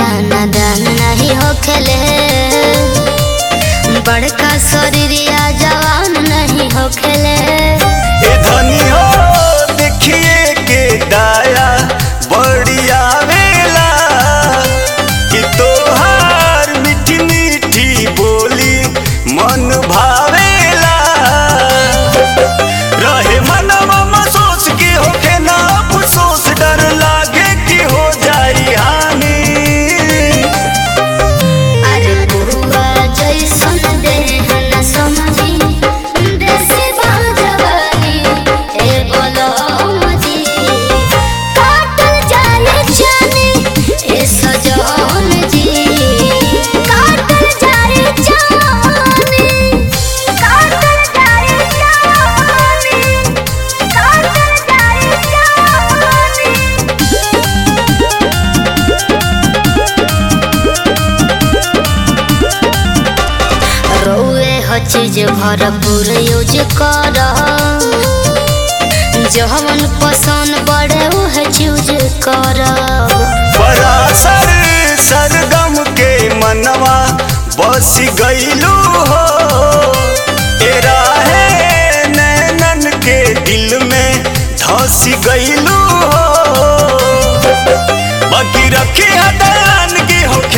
लइका नादान नहीं होखेले बड़का शरीरिया जवान नहीं होखेले ए धनी हो देखिए के दाया बड़ी आवेला कि तोहार मीठी मीठी बोली मन भावेला रहे मनवा महसूस की होके ना अफसोस डर लागे कि हो जाई हानि अरे बुआ जैसन देह न समझी देसी बाजवानी ए बोलो मजी काटल जाए जाने ए सजन जी काटल जाए जाने काटल जाए जाने काटल जाए जाने रौए ह चीज भरपूर यूज कर जवन पसंद बड़े उह चूज कर परासर सरगम के मनवा बस गईलू हो तेरा है नैनन के दिल में धस गईलू हो बाकी रखी हदन की हो